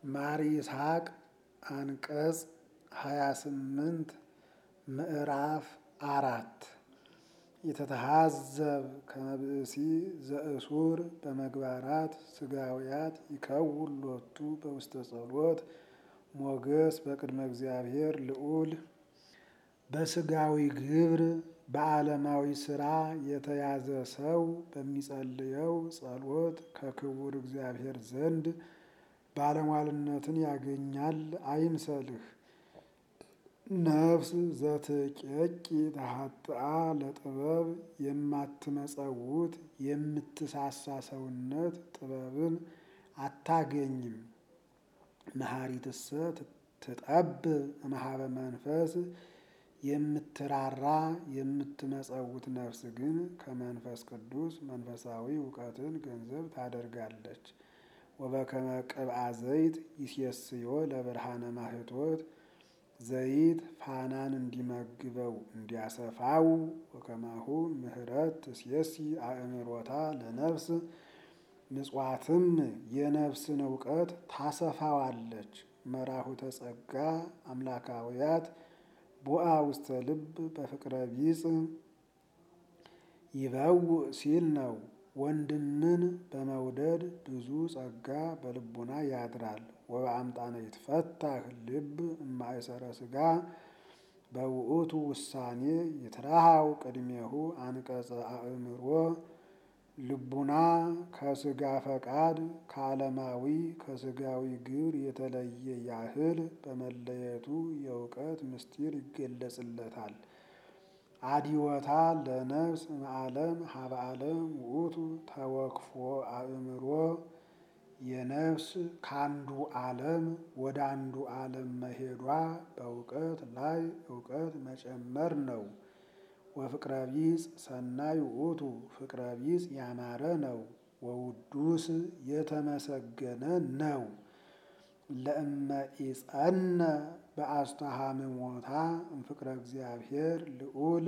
ማር ይስሐቅ አንቀጽ ሃያ ስምንት ምዕራፍ አራት የተተሃዘብ ከመብእሲ ዘእሱር በመግባራት ስጋውያት ይከውን ሎቱ በውስተ ጸሎት ሞገስ በቅድመ እግዚአብሔር ልዑል በስጋዊ ግብር በዓለማዊ ስራ የተያዘ ሰው በሚጸልየው ጸሎት ከክቡር እግዚአብሔር ዘንድ ባለሟልነትን ያገኛል አይምሰልህ። ነፍስ ዘትቄቂ ተሐጥአ ለጥበብ የማትመጸውት የምትሳሳ ሰውነት ጥበብን አታገኝም። መሐሪትሰ ትጠብ እምኀበ መንፈስ የምትራራ የምትመጸውት ነፍስ ግን ከመንፈስ ቅዱስ መንፈሳዊ እውቀትን ገንዘብ ታደርጋለች። ወበከመ ቅብአ ዘይት ይሴስዮ ለብርሃነ ማህቶት ዘይት ፋናን እንዲመግበው እንዲያሰፋው ወከማሁ ምህረት ትሴሲ አእምሮታ ለነፍስ ምጽዋትም የነፍስን እውቀት ታሰፋዋለች። መራሁተ ጸጋ አምላካውያት ቦአ ውስተ ልብ በፍቅረ ቢጽ ይበው ሲል ነው። ወንድምን በመውደድ ብዙ ጸጋ በልቡና ያድራል። ወበአምጣነ ይትፈታህ ልብ እማእሰረ ስጋ በውእቱ ውሳኔ ይትረሃው ቅድሜሁ አንቀጸ አእምሮ ልቡና ከስጋ ፈቃድ ከዓለማዊ ከስጋዊ ግብር የተለየ ያህል በመለየቱ የእውቀት ምስጢር ይገለጽለታል። አዲወታ ለነፍስ እምዓለም ሀበ ዓለም ውእቱ ተወክፎ አእምሮ የነፍስ ከአንዱ ዓለም ወደ አንዱ ዓለም መሄዷ በእውቀት ላይ እውቀት መጨመር ነው። ወፍቅረ ቢጽ ሰናይ ውእቱ ፍቅረ ቢጽ ያማረ ነው። ወውዱስ የተመሰገነ ነው። ለእመ ኢጸነ በአስተሃምሞታ እምፍቅረ እግዚአብሔር ልዑል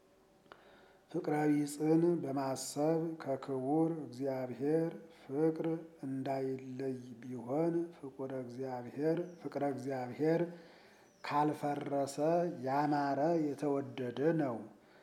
ፍቅረ ቢጽን በማሰብ ከክቡር እግዚአብሔር ፍቅር እንዳይለይ ቢሆን ፍቁረ እግዚአብሔር ፍቅረ እግዚአብሔር ካልፈረሰ ያማረ የተወደደ ነው።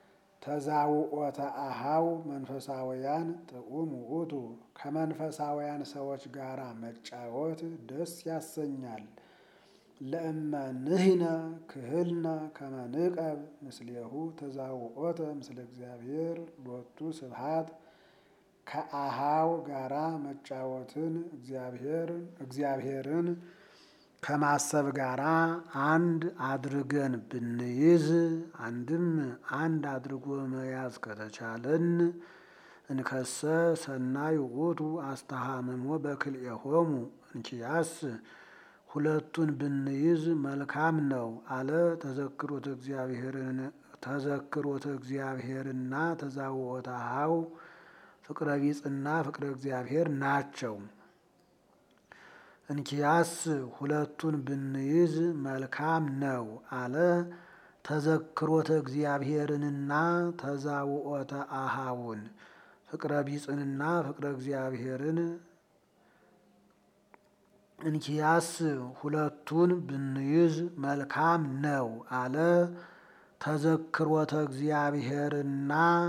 ተዛውኦተ አሃው መንፈሳውያን ጥዑም ውእቱ ከመንፈሳውያን ሰዎች ጋራ መጫወት ደስ ያሰኛል። ለእመ ንሕነ ክህልነ ከመ ንቀብ ምስሌሁ ተዛውኦተ ምስለ እግዚአብሔር ሎቱ ስብሐት ከአሃው ጋራ መጫወትን እግዚአብሔርን ከማሰብ ጋራ አንድ አድርገን ብንይዝ አንድም አንድ አድርጎ መያዝ ከተቻለን እንከሰ ሰናይ ውእቱ አስተሃምሞ በክልኤሆሙ እንኪያስ ሁለቱን ብንይዝ መልካም ነው አለ። ተዘክሮተ እግዚአብሔርን ተዘክሮተ እግዚአብሔርና ተዛውኦተ አኀው ፍቅረ ቢጽና ፍቅረ እግዚአብሔር ናቸው። እንኪያስ ሁለቱን ብንይዝ መልካም ነው አለ። ተዘክሮተ እግዚአብሔርንና ተዛውኦተ አኀውን ፍቅረ ቢጽንና ፍቅረ እግዚአብሔርን እንኪያስ ሁለቱን ብንይዝ መልካም ነው አለ። ተዘክሮተ እግዚአብሔርና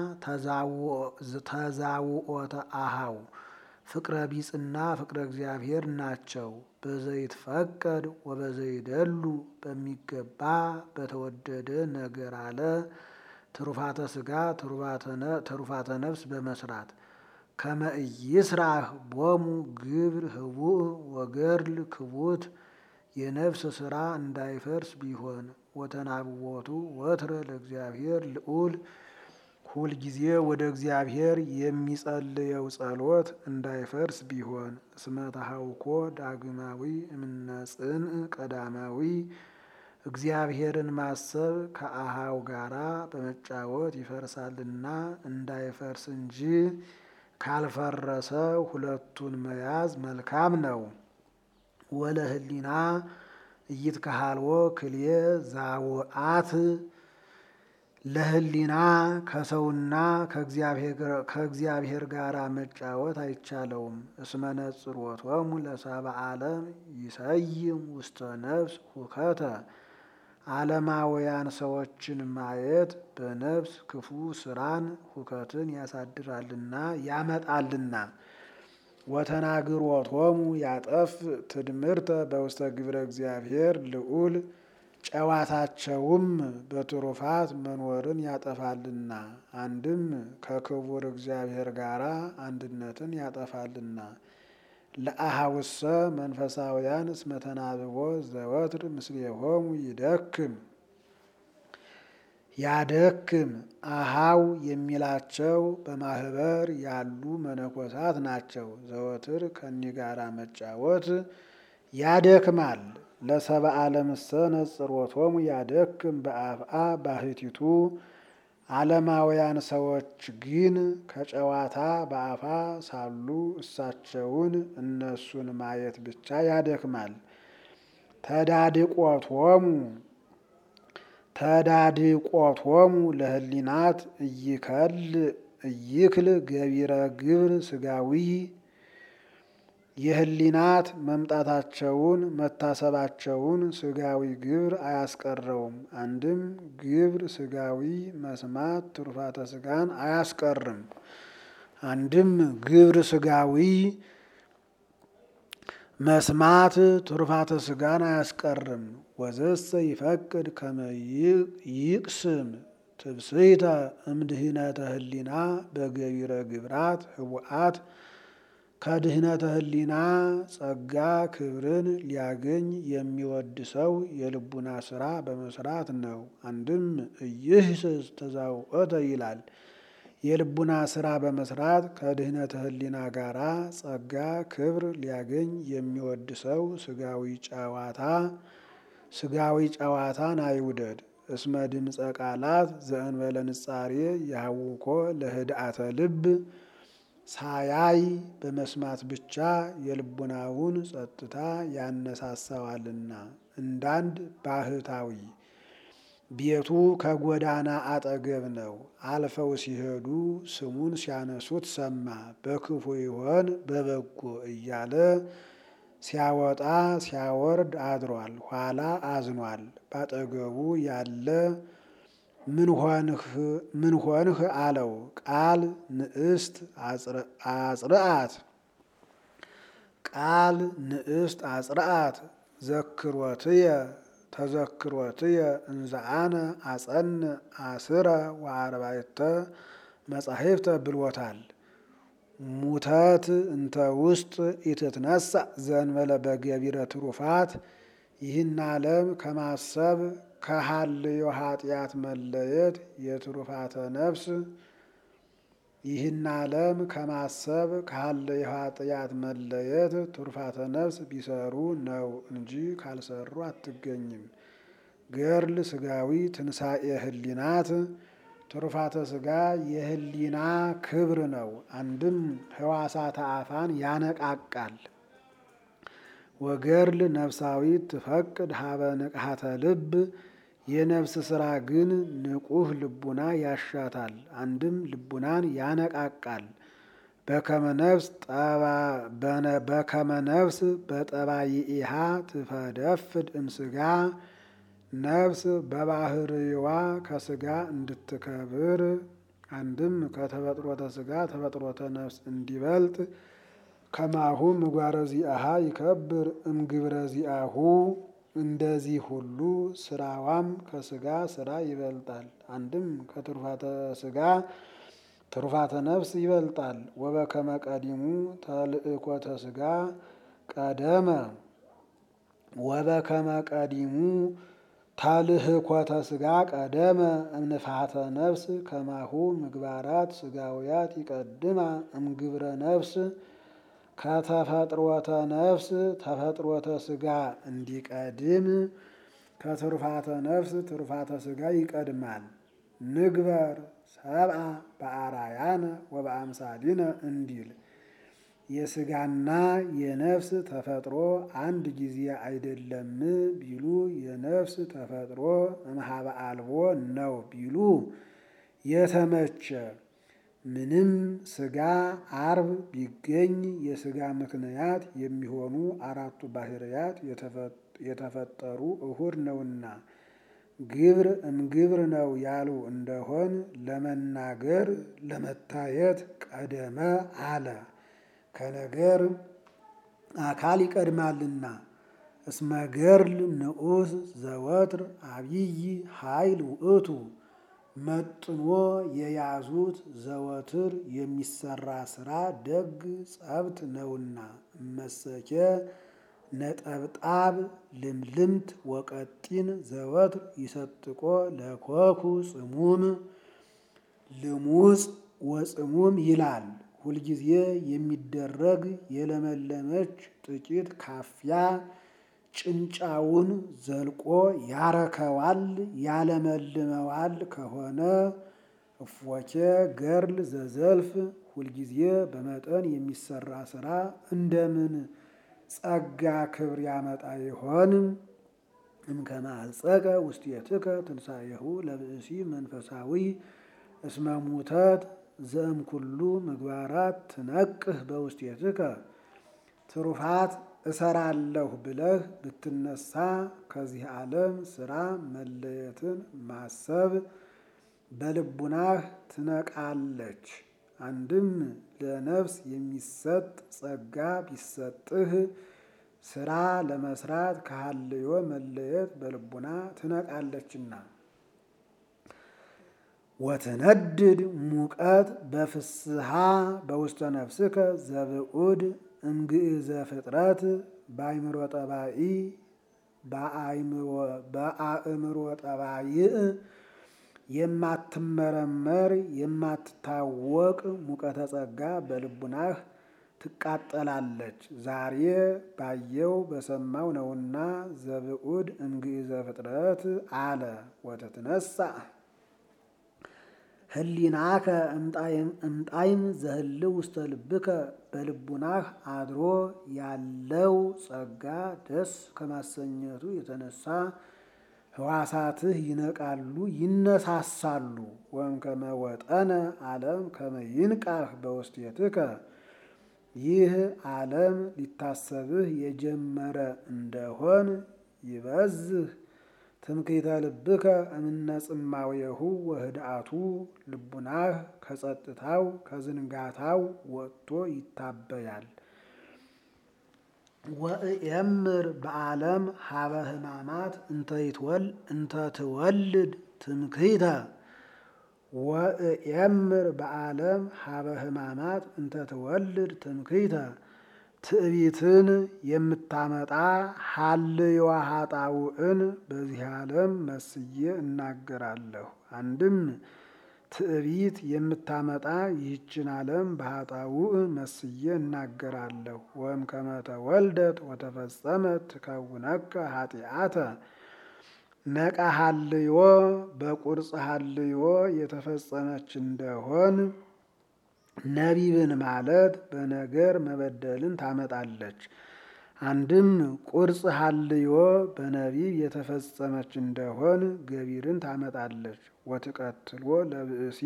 ተዛውኦተ አኀው ፍቅረ ቢጽና ፍቅረ እግዚአብሔር ናቸው። በዘይትፈቀድ ወበዘይደሉ በሚገባ በተወደደ ነገር አለ። ትሩፋተ ስጋ ትሩፋተ ነፍስ በመስራት ከመ ኢይስራህ ቦሙ ግብር ህቡእ ወገድል ክቡት የነፍስ ስራ እንዳይፈርስ ቢሆን ወተናብቦቱ ወትረ ለእግዚአብሔር ልዑል ሁልጊዜ ወደ እግዚአብሔር የሚጸልየው ጸሎት እንዳይፈርስ ቢሆን እስመ ተሐውኮ ዳግማዊ እምነጽንዕ ቀዳማዊ እግዚአብሔርን ማሰብ ከአኀው ጋራ በመጫወት ይፈርሳልና እንዳይፈርስ እንጂ ካልፈረሰ ሁለቱን መያዝ መልካም ነው። ወለህሊና ኢይትከሃልዎ ክልኤ ዛውአት ለሕሊና ከሰውና ከእግዚአብሔር ጋር መጫወት አይቻለውም። እስመ ነጽሮቶሙ ለሰብአ ዓለም ይሰይም ውስተ ነፍስ ሁከተ ዓለማውያን ሰዎችን ማየት በነፍስ ክፉ ስራን ሁከትን ያሳድራልና ያመጣልና። ወተናግሮቶሙ ያጠፍ ትድምርተ በውስተ ግብረ እግዚአብሔር ልዑል ጨዋታቸውም በትሩፋት መኖርን ያጠፋልና። አንድም ከክቡር እግዚአብሔር ጋር አንድነትን ያጠፋልና። ለአሃውሰ መንፈሳውያን እስመ ተናብቦ ዘወትር ምስሌሆሙ ይደክም ያደክም አሃው የሚላቸው በማህበር ያሉ መነኮሳት ናቸው። ዘወትር ከኒ ጋራ መጫወት ያደክማል። ለሰብአ ዓለምሰ ነጽሮቶሙ ያደክም በአፍአ ባህቲቱ ዓለማውያን ሰዎች ግን ከጨዋታ በአፋ ሳሉ እሳቸውን እነሱን ማየት ብቻ ያደክማል። ተዳድቆቶሙ ተዳድቆቶሙ ለህሊናት እይከል እይክል ገቢረ ግብር ስጋዊ የህሊናት መምጣታቸውን መታሰባቸውን ስጋዊ ግብር አያስቀረውም። አንድም ግብር ስጋዊ መስማት ትሩፋተ ስጋን አያስቀርም። አንድም ግብር ስጋዊ መስማት ትሩፋተ ስጋን አያስቀርም። ወዘሰ ይፈቅድ ከመ ይቅስም ትብስይተ እምድህነተ ህሊና በገቢረ ግብራት ህቡአት ከድህነተ ህሊና ጸጋ ክብርን ሊያገኝ የሚወድ ሰው የልቡና ስራ በመስራት ነው። አንድም እይህስስ ተዛውኦተ ይላል። የልቡና ስራ በመስራት ከድህነተ ህሊና ጋራ ጸጋ ክብር ሊያገኝ የሚወድ ሰው ስጋዊ ጨዋታ ስጋዊ ጨዋታን አይውደድ። እስመ ድምፀ ቃላት ዘእንበለ ንጻሬ ያውኮ ለህድአተ ልብ ሳያይ በመስማት ብቻ የልቡናውን ጸጥታ ያነሳሳዋልና። እንዳንድ ባህታዊ ቤቱ ከጎዳና አጠገብ ነው። አልፈው ሲሄዱ ስሙን ሲያነሱት ሰማ። በክፉ ይሆን በበጎ እያለ ሲያወጣ ሲያወርድ አድሯል። ኋላ አዝኗል። ባጠገቡ ያለ ምን ሆንህ አለው። ቃል ንዕስት አጽርአት ቃል ንዕስት አጽርአት ዘክሮትየ ተዘክሮትየ እንዘአነ አጸን አስረ ወአርባዕተ መጻሕፍተ ብሎታል። ሙተት እንተ ውስጥ ኢትትነሳ ዘእንበለ በገቢረ ትሩፋት ይህን ዓለም ከማሰብ ከሀልዮ ኃጢአት መለየት የትሩፋተ ነፍስ ይህን ዓለም ከማሰብ ከሀልዮ ኃጢአት መለየት ትሩፋተ ነፍስ ቢሰሩ ነው እንጂ ካልሰሩ አትገኝም። ገርል ስጋዊ ትንሣኤ ህሊናት ትሩፋተ ስጋ የህሊና ክብር ነው። አንድም ህዋሳተ አፋን ያነቃቃል። ወገርል ነፍሳዊት ትፈቅድ ሀበ ንቅሐተ ልብ የነፍስ ስራ ግን ንቁህ ልቡና ያሻታል። አንድም ልቡናን ያነቃቃል። በከመ ነፍስ በጠባይኢሃ ትፈደፍድ እምስጋ ነፍስ በባህርዋ ከስጋ እንድትከብር አንድም ከተፈጥሮተ ስጋ ተፈጥሮተ ነፍስ እንዲበልጥ ከማሁ ምግባረ ዚአሃ ይከብር እምግብረ ዚአሁ እንደዚህ ሁሉ ስራዋም ከስጋ ስራ ይበልጣል። አንድም ከትሩፋተ ስጋ ትሩፋተ ነፍስ ይበልጣል። ወበከመ ቀዲሙ ተልእኮተ ስጋ ቀደመ ወበከመ ቀዲሙ ታልህኮተ ስጋ ቀደመ እምንፋተ ነፍስ ከማሁ ምግባራት ስጋውያት ይቀድማ እምግብረ ነፍስ ከተፈጥሮተ ነፍስ ተፈጥሮተ ስጋ እንዲቀድም ከትሩፋተ ነፍስ ትሩፋተ ስጋ ይቀድማል። ንግበር ሰብአ በአራያነ ወበአምሳሊነ እንዲል የስጋና የነፍስ ተፈጥሮ አንድ ጊዜ አይደለም ቢሉ የነፍስ ተፈጥሮ እምኀበ አልቦ ነው ቢሉ የተመቸ ምንም ስጋ አርብ ቢገኝ የስጋ ምክንያት የሚሆኑ አራቱ ባህርያት የተፈጠሩ እሁድ ነውና ግብር እምግብር ነው ያሉ እንደሆን ለመናገር ለመታየት ቀደመ አለ። ከነገር አካል ይቀድማልና። እስመ ገርል ንዑስ ዘወትር አብይ ኃይል ውእቱ መጥኖ የያዙት ዘወትር የሚሰራ ስራ ደግ ጸብት ነውና። እመሰኬ ነጠብጣብ ልምልምት ወቀጢን ዘወትር ይሰጥቆ ለኮኩ ጽሙም ልሙጽ ወጽሙም ይላል። ሁልጊዜ የሚደረግ የለመለመች ጥቂት ካፊያ ጭንጫውን ዘልቆ ያረከዋል ያለመልመዋል ከሆነ እፎኬ ገርል ዘዘልፍ ሁልጊዜ በመጠን የሚሰራ ስራ እንደምን ጸጋ ክብር ያመጣ ይሆን? እምከመ አልጸቀ ውስቴትከ ትንሣኤሁ ለብእሲ መንፈሳዊ እስመ ሙተት ዘእምኩሉ ምግባራት ትነቅህ በውስቴትከ ትሩፋት እሰራለሁ ብለህ ብትነሳ ከዚህ ዓለም ስራ መለየትን ማሰብ በልቡናህ ትነቃለች። አንድም ለነፍስ የሚሰጥ ጸጋ ቢሰጥህ ስራ ለመስራት ከሀልዮ መለየት በልቡና ትነቃለችና። ወትነድድ ሙቀት በፍስሃ በውስተ ነፍስከ ዘብዑድ እምግእዘ ፍጥረት በአእምሮ ጠባኢ በአእምሮ ጠባይእ የማትመረመር የማትታወቅ ሙቀተ ጸጋ በልቡናህ ትቃጠላለች። ዛሬ ባየው በሰማው ነውና ዘብዑድ እምግእዘ ፍጥረት አለ። ወትትነሳ ህሊናከ እምጣይም ዘህልው ውስተ ልብከ በልቡናህ አድሮ ያለው ጸጋ ደስ ከማሰኘቱ የተነሳ ህዋሳትህ ይነቃሉ ይነሳሳሉ። ወእምከመ ወጠነ ዓለም ከመ ይንቃህ በውስቴትከ ይህ ዓለም ሊታሰብህ የጀመረ እንደሆን ይበዝህ ትምክህተ ልብከ እምነ ጽማዌሁ ወህድአቱ ልቡናህ ከጸጥታው ከዝንጋታው ወጥቶ ይታበያል። ወእየምር በዓለም ሀበ ህማማት እንተ ትወልድ ትምክህተ ወእየምር በዓለም ሀበ ህማማት እንተ ትወልድ ትምክህተ ትዕቢትን የምታመጣ ሀልዮ ኃጣውእን በዚህ ዓለም መስዬ እናገራለሁ። አንድም ትዕቢት የምታመጣ ይህችን ዓለም በኃጣውእ መስዬ እናገራለሁ። ወእምከመ ተወልደት ወተፈጸመት ትከውነከ ኃጢአተ ነቃ ሀልዮ በቁርጽ ሀልዮ የተፈጸመች እንደሆን ነቢብን ማለት በነገር መበደልን ታመጣለች። አንድም ቁርጽ ሀልዮ በነቢብ የተፈጸመች እንደሆን ገቢርን ታመጣለች። ወትቀትሎ ለብእሲ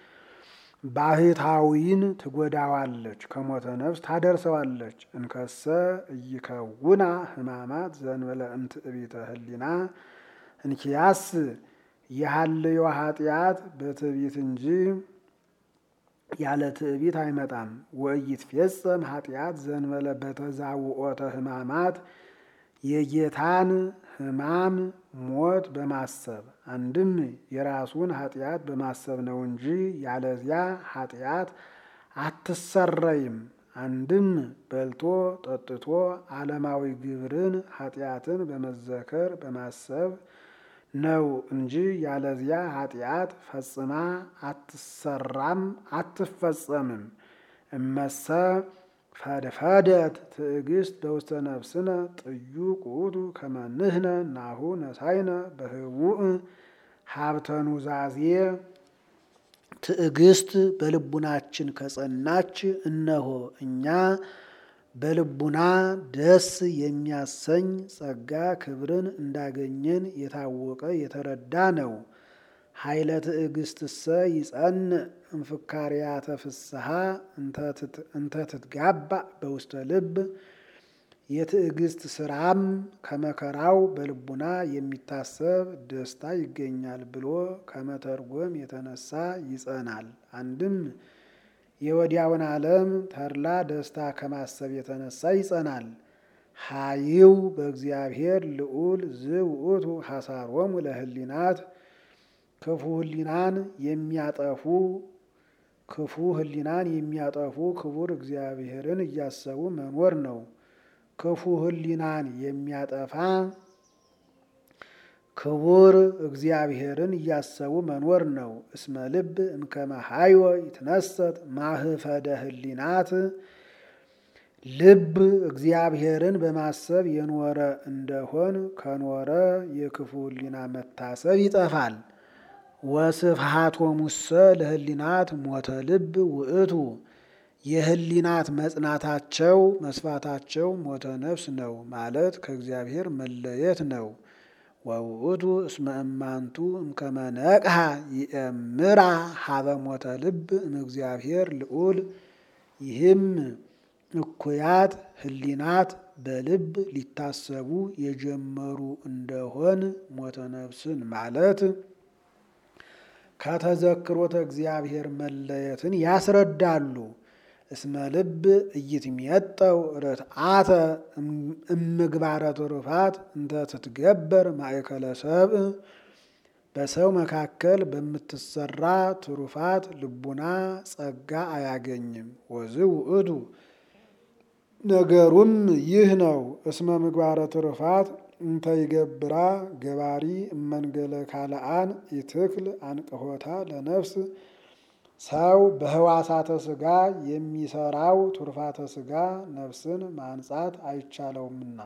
ባህታዊን ትጎዳዋለች፣ ከሞተ ነፍስ ታደርሰዋለች። እንከሰ እይከውና ህማማት ዘንበለ እምትዕቢተ ህሊና እንኪያስ የሀልዮ ኃጢአት በትዕቢት እንጂ ያለ ትዕቢት አይመጣም። ወኢይትፌጸም ኃጢአት ዘንበለ በተዛውኦተ ህማማት የጌታን ህማም ሞት በማሰብ አንድም የራሱን ኃጢአት በማሰብ ነው እንጂ ያለዚያ ኃጢአት አትሰረይም። አንድም በልቶ ጠጥቶ ዓለማዊ ግብርን ኃጢአትን በመዘከር በማሰብ ነው እንጂ ያለዚያ ኃጢአት ፈጽማ አትሰራም አትፈጸምም። እመሰ ፈድፈደት ትዕግስት በውስተ ነፍስነ ጥዩቅ ውእቱ ከመ ንሕነ ናሁ ነሳይነ በህቡእ ሀብተ ኑዛዜ ትዕግስት በልቡናችን ከጸናች እነሆ እኛ በልቡና ደስ የሚያሰኝ ጸጋ ክብርን እንዳገኘን የታወቀ የተረዳ ነው። ኃይለ ትዕግስትሰ ይጸንዕ እምፍካርያተ ፍስሐ እንተ ትትጋባ በውስተ ልብ የትዕግስት ስራም ከመከራው በልቡና የሚታሰብ ደስታ ይገኛል ብሎ ከመተርጎም የተነሳ ይጸናል። አንድም የወዲያውን ዓለም ተድላ ደስታ ከማሰብ የተነሳ ይጸናል። ሀይው በእግዚአብሔር ልዑል ዝውእቱ ሐሳሮሙ ለህሊናት ክፉ ህሊናን የሚያጠፉ ክፉ ህሊናን የሚያጠፉ ክቡር እግዚአብሔርን እያሰቡ መኖር ነው። ክፉ ህሊናን የሚያጠፋ ክቡር እግዚአብሔርን እያሰቡ መኖር ነው። እስመ ልብ እምከመ ሀይወ ይትነሰት ማህፈደ ህሊናት ልብ እግዚአብሔርን በማሰብ የኖረ እንደሆን ከኖረ የክፉ ህሊና መታሰብ ይጠፋል። ወስፍሃቶሙሰ ለህሊናት ሞተ ልብ ውእቱ የህሊናት መጽናታቸው መስፋታቸው ሞተ ነፍስ ነው ማለት ከእግዚአብሔር መለየት ነው። ወውእቱ እስመ እማንቱ እምከመ ነቅሐ ይእምራ ሀበ ሞተ ልብ እምእግዚአብሔር ልዑል ይህም እኩያት ህሊናት በልብ ሊታሰቡ የጀመሩ እንደሆን ሞተ ነፍስን ማለት ከተዘክሮተ እግዚአብሔር መለየትን ያስረዳሉ። እስመ ልብ እይትሜጠው ርትዓተ እምግባረ ትሩፋት እንተ ትትገበር ማእከለ ሰብእ በሰው መካከል በምትሰራ ትሩፋት ልቡና ጸጋ አያገኝም። ወዝ ውእቱ ነገሩም ይህ ነው። እስመ ምግባረ ትሩፋት እንተ ይገብራ ገባሪ እመንገለ ካልአን ይትክል አንቅሆታ ለነፍስ ሰው በህዋሳተ ስጋ የሚሰራው ቱርፋተ ስጋ ነፍስን ማንጻት አይቻለውምና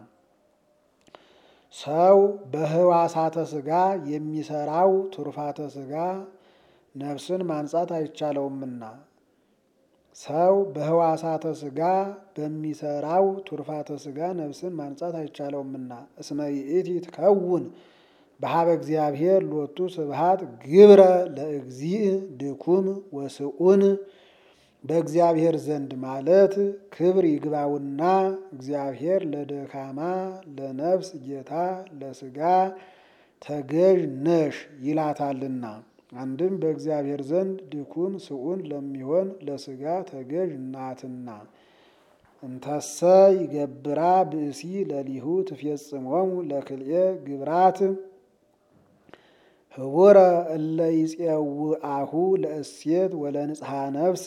ሰው በህዋሳተ ስጋ የሚሰራው ቱርፋተ ስጋ ነፍስን ማንጻት አይቻለውምና ሰው በህዋሳተ ስጋ በሚሰራው ቱርፋተ ስጋ ነፍስን ማንጻት አይቻለውምና እስመ ይእቲ ትከውን በሀበ እግዚአብሔር ሎቱ ስብሃት ግብረ ለእግዚእ ድኩም ወስኡን በእግዚአብሔር ዘንድ ማለት ክብር ይግባውና እግዚአብሔር ለደካማ ለነፍስ ጌታ ለስጋ ተገዥ ነሽ ይላታልና። አንድም በእግዚአብሔር ዘንድ ድኩም ስኡን ለሚሆን ለስጋ ተገዥ ናትና። እንተሰ ይገብራ ብእሲ ለሊሁ ትፌጽሞሙ ለክልኤ ግብራት ህቡረ እለ ይጼውአሁ ለእሴት ወለንጽሐ ነፍስ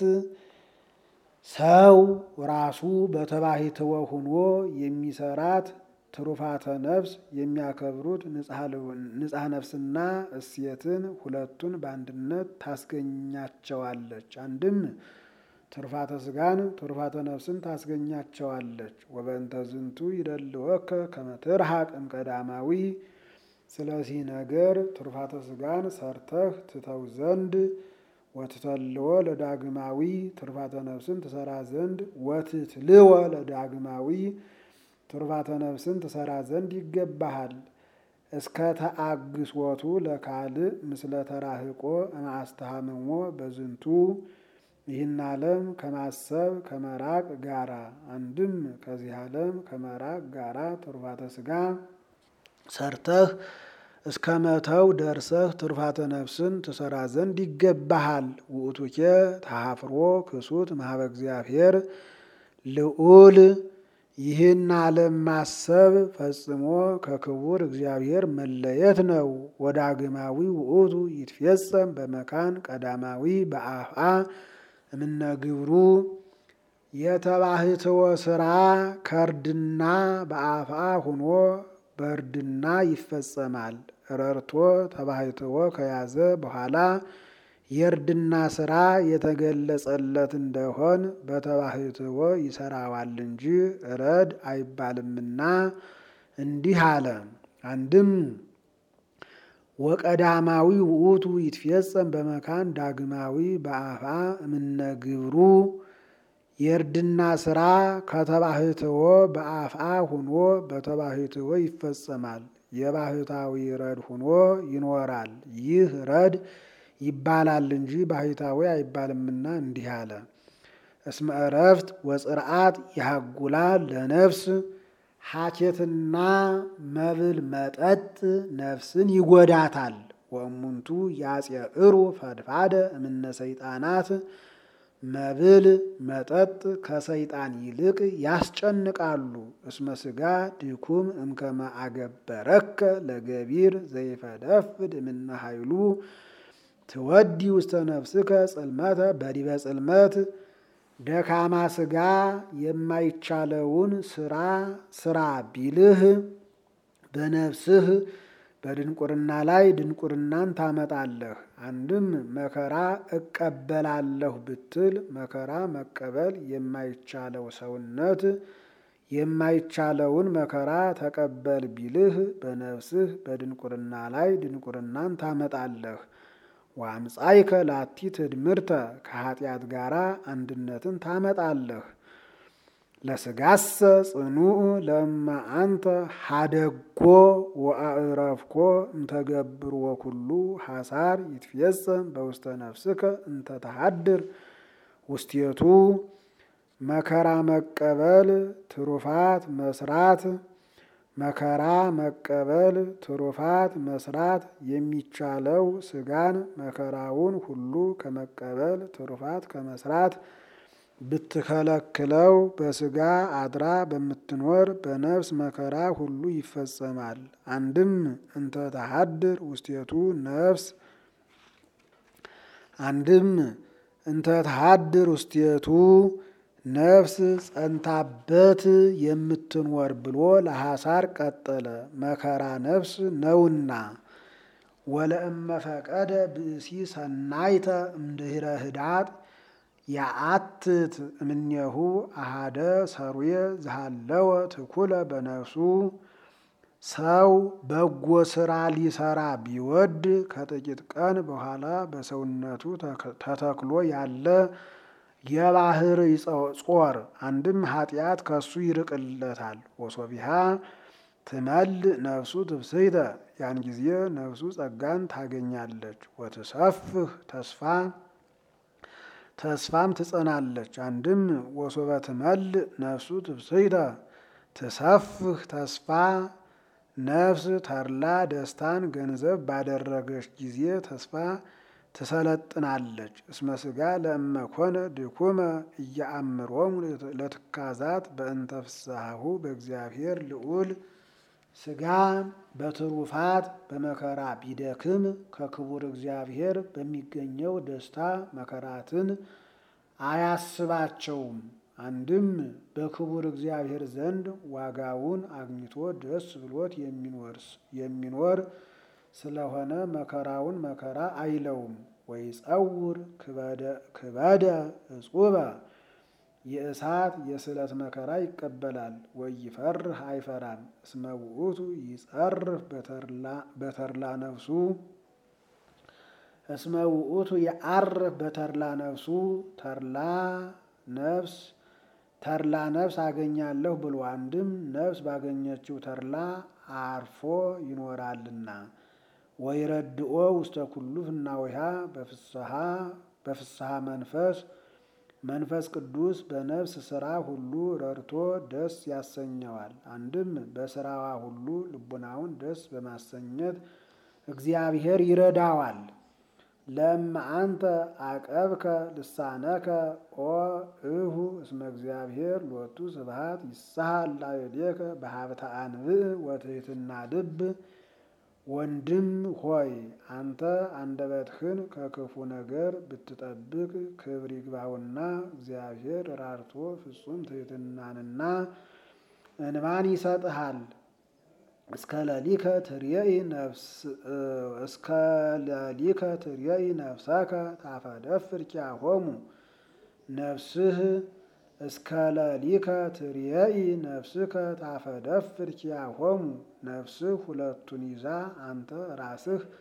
ሰው ራሱ በተባሂትወ ሁኖ የሚሰራት ትሩፋተ ነፍስ የሚያከብሩት ንጽሐ ነፍስና እሴትን ሁለቱን በአንድነት ታስገኛቸዋለች። አንድም ትሩፋተ ስጋን ትሩፋተ ነፍስን ታስገኛቸዋለች። ወበእንተ ዝንቱ ይደልወከ ከመ ትርሐቅ እምቀዳማዊ ስለዚህ ነገር ትሩፋተ ስጋን ሰርተህ ትተው ዘንድ ወትተልዎ ለዳግማዊ ትሩፋተ ነፍስን ትሰራ ዘንድ ወትትልወ ለዳግማዊ ትሩፋተ ነፍስን ትሰራ ዘንድ ይገባሃል። እስከ ተአግስወቱ ለካልእ ምስለ ተራህቆ እምአስተሃምሞ በዝንቱ ይህን ዓለም ከማሰብ ከመራቅ ጋራ አንድም ከዚህ ዓለም ከመራቅ ጋራ ትሩፋተ ስጋ ሰርተህ እስከ መተው ደርሰህ ትሩፋተ ነፍስን ትሰራ ዘንድ ይገባሃል። ውእቱኬ ተሃፍሮ ክሱት ማህበ እግዚአብሔር ልዑል ይህን ዓለም ማሰብ ፈጽሞ ከክቡር እግዚአብሔር መለየት ነው። ወዳግማዊ ውእቱ ይትፌጸም በመካን ቀዳማዊ በአፍአ እምነግብሩ የተባህትወ ስራ ከእርድና በአፍአ ሁኖ በእርድና ይፈጸማል። ረርቶ ተባህትወ ከያዘ በኋላ የእርድና ስራ የተገለጸለት እንደሆን በተባህትወ ይሰራዋል እንጂ እረድ አይባልምና እንዲህ አለ። አንድም ወቀዳማዊ ውእቱ ይትፌጸም በመካን ዳግማዊ በአፋ እምነግብሩ የእርድና ስራ ከተባህትዎ በአፍአ ሁኖ በተባህትዎ ይፈጸማል። የባህታዊ ረድ ሁኖ ይኖራል። ይህ ረድ ይባላል እንጂ ባህታዊ አይባልምና እንዲህ አለ። እስመ ዕረፍት ወጽርዓት ያሃጉላ ለነፍስ ሐኬትና መብል መጠጥ ነፍስን ይጎዳታል። ወእሙንቱ ያጼዕሩ ፈድፋደ እምነ ሰይጣናት መብል መጠጥ ከሰይጣን ይልቅ ያስጨንቃሉ። እስመ ሥጋ ድኩም እምከመ አገበረከ ለገቢር ዘይፈደፍድ እምነ ኃይሉ ትወዲ ውስተ ነፍስከ ጽልመተ በዲበ ጽልመት ደካማ ሥጋ የማይቻለውን ስራ ስራ ቢልህ በነፍስህ በድንቁርና ላይ ድንቁርናን ታመጣለህ። አንድም መከራ እቀበላለሁ ብትል መከራ መቀበል የማይቻለው ሰውነት የማይቻለውን መከራ ተቀበል ቢልህ በነፍስህ በድንቁርና ላይ ድንቁርናን ታመጣለህ። ወአምጻይከ ላቲ ትድምርተ ከኃጢአት ጋር አንድነትን ታመጣለህ። ለስጋሰ ጽኑዕ ለእመ አንተ ሀደጎ ወአዕረፍኮ እንተገብር ወኩሉ ሐሳር ይትፌጸም በውስተ ነፍስከ እንተ ተሃድር ውስቴቱ መከራ መቀበል ትሩፋት መስራት መከራ መቀበል ትሩፋት መስራት የሚቻለው ስጋን መከራውን ሁሉ ከመቀበል ትሩፋት ከመስራት ብትከለክለው በስጋ አድራ በምትኖር በነፍስ መከራ ሁሉ ይፈጸማል። አንድም እንተ ተሃድር ውስቴቱ ነፍስ አንድም እንተ ተሃድር ውስቴቱ ነፍስ ጸንታበት የምትኖር ብሎ ለሐሳር ቀጠለ። መከራ ነፍስ ነውና ወለእመ ፈቀደ ብእሲ ሰናይተ እምድህረ ህዳጥ የአትት እምኔሁ አሃደ ሰሩየ ዝሃለወ ትኩለ በነፍሱ ሰው በጎ ስራ ሊሰራ ቢወድ ከጥቂት ቀን በኋላ በሰውነቱ ተተክሎ ያለ የባህር ጾር አንድም ኃጢአት ከሱ ይርቅለታል። ወሶቢሃ ትመል ነፍሱ ትብስይተ ያን ጊዜ ነፍሱ ጸጋን ታገኛለች። ወትሰፍህ ተስፋ ተስፋም ትጸናለች። አንድም ወሶበ ትመል ነፍሱ ትብስይተ ትሰፍህ ተስፋ ነፍስ ተድላ ደስታን ገንዘብ ባደረገች ጊዜ ተስፋ ትሰለጥናለች። እስመ ሥጋ ለእመ ኮነ ድኩመ እያአምሮሙ ለትካዛት በእንተ ፍስሐሁ በእግዚአብሔር ልዑል ሥጋ በትሩፋት በመከራ ቢደክም ከክቡር እግዚአብሔር በሚገኘው ደስታ መከራትን አያስባቸውም። አንድም በክቡር እግዚአብሔር ዘንድ ዋጋውን አግኝቶ ደስ ብሎት የሚኖር ስለሆነ መከራውን መከራ አይለውም። ወይጸውር ክበደ እጹበ የእሳት የስለት መከራ ይቀበላል። ወይፈርህ አይፈራም። እስመ ውእቱ ይጸርፍ በተርላ ነፍሱ እስመ ውእቱ የዐርፍ በተርላ ነፍሱ ተርላ ነፍስ ተርላ ነፍስ አገኛለሁ ብሎ አንድም ነፍስ ባገኘችው ተርላ አርፎ ይኖራልና። ወይረድኦ ውስተ ኩሉ ፍናዊሃ በፍስሐ በፍስሐ መንፈስ መንፈስ ቅዱስ በነፍስ ስራ ሁሉ ረድቶ ደስ ያሰኘዋል። አንድም በስራዋ ሁሉ ልቡናውን ደስ በማሰኘት እግዚአብሔር ይረዳዋል። ለእመ አንተ አቀብከ ልሳነከ ኦ እሁ እስመ እግዚአብሔር ሎቱ ስብሐት ይሳሃል ላዕሌከ በሀብተ አንብዕ ወትሕትና ልብ። ወንድም ሆይ አንተ አንደበትህን ከክፉ ነገር ብትጠብቅ ክብር ይግባውና እግዚአብሔር ራርቶ ፍጹም ትሕትናንና እንባን ይሰጥሃል። እስከ ለሊከ ትርየኢ ነፍስ እስከ ለሊከ ትርየኢ ነፍሰከ ታፈደፍር ኪያሆሙ ነፍስህ እስከ ለሊከ ትርየኢ ነፍስከ ታፈደፍር ኪያሆሙ ነፍስህ ሁለቱን ይዛ አንተ ራስህ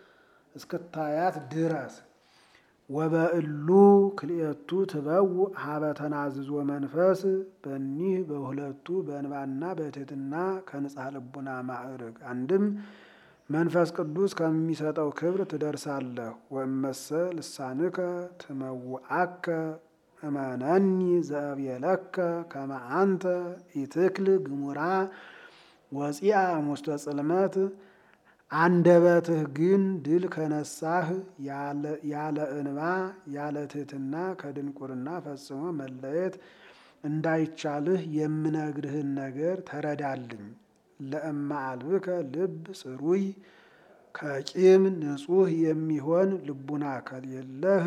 እስክታያት ድረስ ወበእሉ ክልኤቱ ትበው ሀበ ተናዝዞ መንፈስ በኒህ በሁለቱ በእንባና በትሕትና ከንጽሐ ልቡና ማዕርግ አንድም መንፈስ ቅዱስ ከሚሰጠው ክብር ትደርሳለህ። ወእመሰ ልሳንከ ትመውአከ እመነኒ ዘእብየለከ ከመ አንተ ኢትክል ግሙራ ወፂአ እሙስተ ጽልመት አንደበትህ ግን ድል ከነሳህ ያለ እንባ ያለ ትሕትና ከድንቁርና ፈጽሞ መለየት እንዳይቻልህ የምነግርህን ነገር ተረዳልኝ። ለእማ አልብከ ልብ ጽሩይ ከቂም ንጹሕ የሚሆን ልቡና ከሌለህ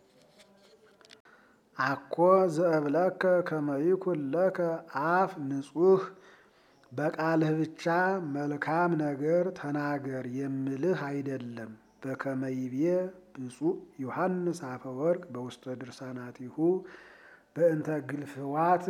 አኮ ዘእብለከ ከመ ይኩን ለከ አፍ ንጹሕ በቃልህ ብቻ መልካም ነገር ተናገር የምልህ አይደለም። በከመ ይቤ ብፁዕ ዮሐንስ አፈወርቅ በውስተ ድርሳናቲሁ በእንተ ግልፍዋት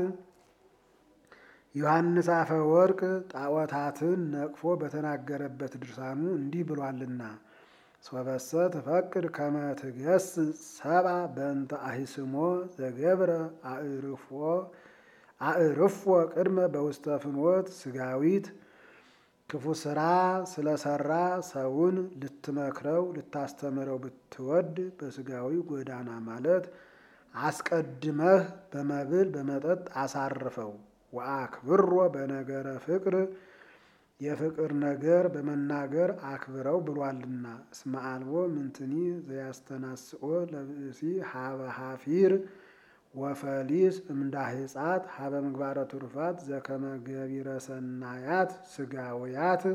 ዮሐንስ አፈወርቅ ጣዖታትን ነቅፎ በተናገረበት ድርሳኑ እንዲህ ብሏልና ሶበሰ ትፈቅድ ከመ ትገስጽ ሰብአ በእንተ አሂስሞ ዘገብረ አዕርፎ አዕርፎ ቅድመ በውስተ ፍኖት ስጋዊት ክፉ ስራ ስለሰራ ሰውን ልትመክረው ልታስተምረው ብትወድ በስጋዊ ጎዳና ማለት አስቀድመህ በመብል በመጠጥ አሳርፈው። ወአክብሮ በነገረ ፍቅር የፍቅር ነገር በመናገር አክብረው ብሏልና። እስመ አልቦ ምንትኒ ዘያስተናስኦ ለብእሲ ሀበ ሀፊር ወፈሊስ እምዳህጻት ሀበ ምግባረ ትሩፋት ዘከመ ገቢረ ሰናያት ስጋውያት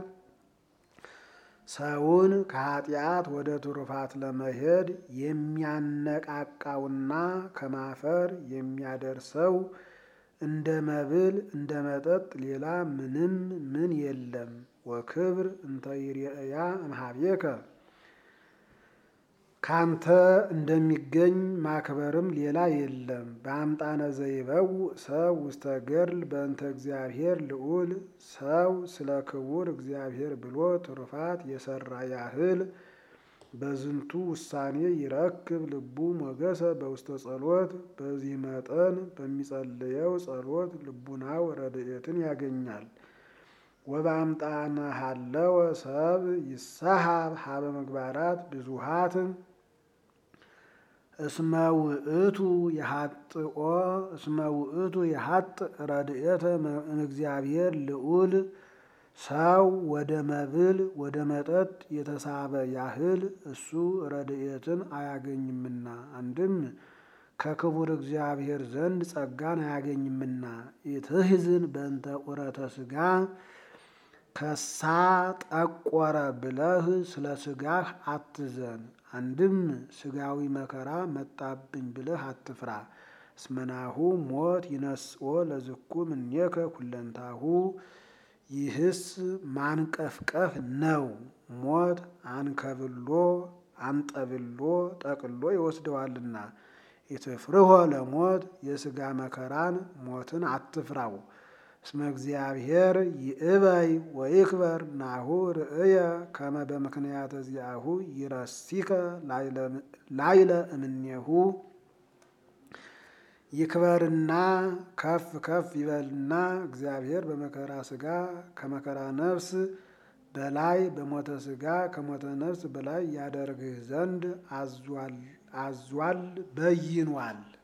ሰውን ከኃጢአት ወደ ትሩፋት ለመሄድ የሚያነቃቃውና ከማፈር የሚያደርሰው እንደ መብል እንደ መጠጥ ሌላ ምንም ምን የለም። ወክብር እንተ ይርአያ እምኀቤከ ካንተ እንደሚገኝ ማክበርም ሌላ የለም። በአምጣነ ዘይበው ሰው ውስተ ገድል በእንተ እግዚአብሔር ልዑል ሰው ስለ ክቡር እግዚአብሔር ብሎ ትሩፋት የሰራ ያህል በዝንቱ ውሳኔ ይረክብ ልቡ ሞገሰ በውስተ ጸሎት። በዚህ መጠን በሚጸልየው ጸሎት ልቡናው ረድኤትን ያገኛል። ወበአምጣነ ሀለወ ሰብ ይሳሃብ ሀበ ምግባራት ብዙሃት እስመ ውእቱ የሀጥኦ እስመ ውእቱ የሀጥ ረድኤተ እግዚአብሔር ልዑል ሰው ወደ መብል ወደ መጠጥ የተሳበ ያህል እሱ ረድኤትን አያገኝምና፣ አንድም ከክቡር እግዚአብሔር ዘንድ ጸጋን አያገኝምና። ኢትሕዝን በእንተ ቁረተ ሥጋ ከሳ ጠቆረ ብለህ ስለ ሥጋህ አትዘን። አንድም ሥጋዊ መከራ መጣብኝ ብለህ አትፍራ። እስመናሁ ሞት ይነስኦ ለዝኩ እምኔከ ኩለንታሁ ይህስ ማንቀፍቀፍ ነው። ሞት አንከብሎ አንጠብሎ ጠቅሎ ይወስደዋልና። ኢትፍርሆ ለሞት የሥጋ መከራን ሞትን አትፍራው። እስመ እግዚአብሔር ይእበይ ወይክበር ናሁ ርእየ ከመ በምክንያተ ዚአሁ ይረሲከ ላይለ እምኔሁ ይክበርና ከፍ ከፍ ይበልና እግዚአብሔር በመከራ ሥጋ ከመከራ ነፍስ በላይ በሞተ ሥጋ ከሞተ ነፍስ በላይ ያደርግህ ዘንድ አዟል በይኗል።